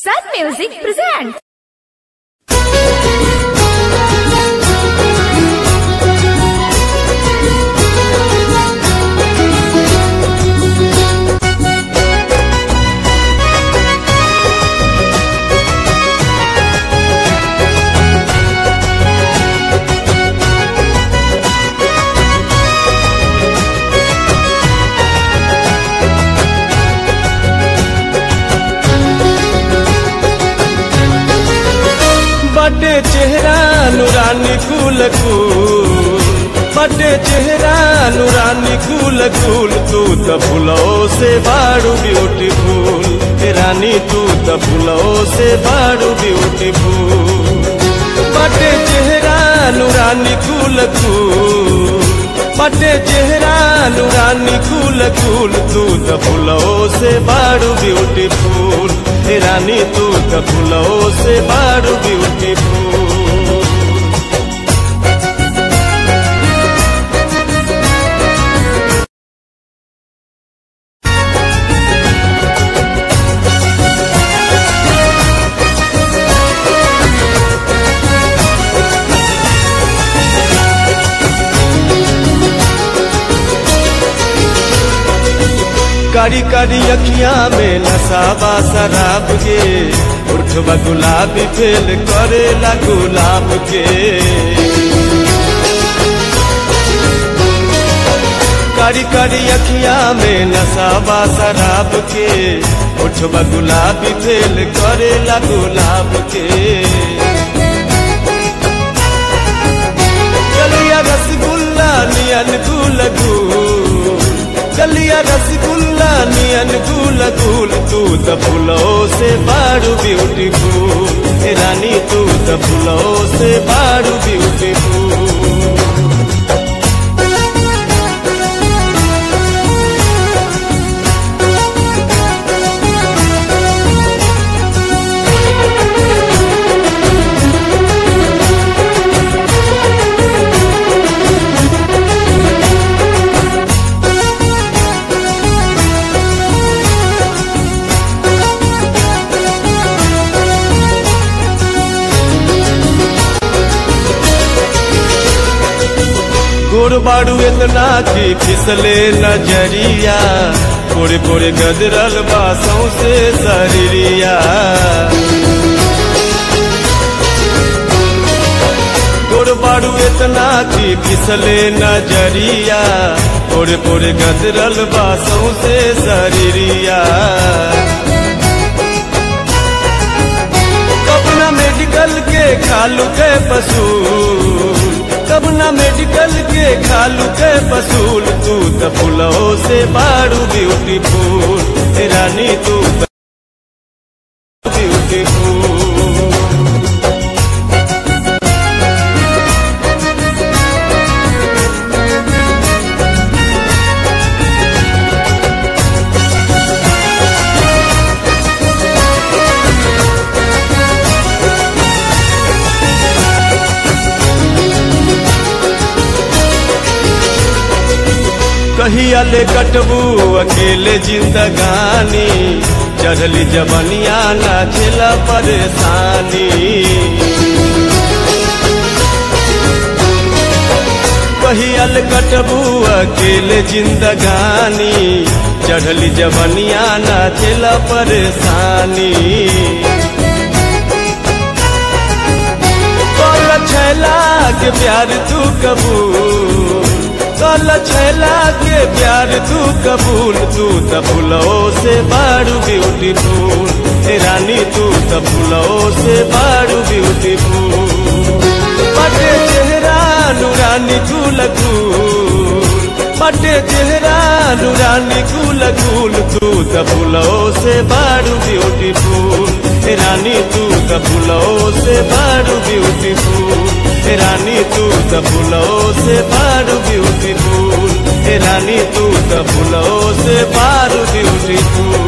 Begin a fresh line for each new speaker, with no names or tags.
Sun Music presents.
बटे चेहरा नुरानी कुल कुल बटे चेहरा नुरानी कुल कुल तू त फुलो से बाड़ू ब्यूटीफुल हे रानी तू त फुलो से बाड़ू ब्यूटीफुल बटे चेहरा नुरानी कुल कुल बटे चेहरा नुरानी कुल कुल तू त फुलो से बाड़ू ब्यूटीफुल हे रानी तू त फुलो से बाड़ू ब्यूटीफुल कारी कारी अखियां में नसाबा शराब के उठवा गुलाबी फेल करेला गुलाब के कारी कारी अखियां में नसाबा शराब के उठवा गुलाबी फेल करेला गुलाब के गलिया रसगुल्ला नियन गुल गुल गलिया रसगुल्ला नियन गुल गुल तू त फूलो से बाड़ू ब्यूटीफुल हे रानी तू त फूलो से बाड़ू ब्यूटीफुल गोड़ बाड़ू इतना की फिसले नजरिया कोरे कोरे गजरल बासों से शरीरिया गोड़ बाड़ू इतना की फिसले नजरिया कोरे कोरे गजरल बासों से शरीरिया कबना मेडिकल के खालू के पसूल कबना मेडिकल के खालू के पसूल तू त फूलो से बाड़ू ब्यूटीफुल हे रानी तू त ब्यूटीफुल कहिया ले कटबू अकेले जिंदगानी चढ़ली जबनिया ना झेला परेशानी कहिया ले कटबू अकेले जिंदगानी चढ़ली जबनिया ना झेला परेशानी कल छैला के प्यार तू कबूल कल छैला के प्यार तू कबूल तू त फूलो से बाड़ू ब्यूटीफुल हे रानी तू त फूलो से बाड़ू ब्यूटीफुल बटे चेहरा नूरानी गुल गुल बटे चेहरा नूरानी गुल गुल तू त फूलो से बाड़ू ब्यूटीफुल हे रानी तू त फूलो से बाड़ू ब्यूटीफुल हे रानी तू त फूलो से बाड़ू ब्यूटीफुल हे रानी तू त फूलो से बाड़ू ब्यूटीफुल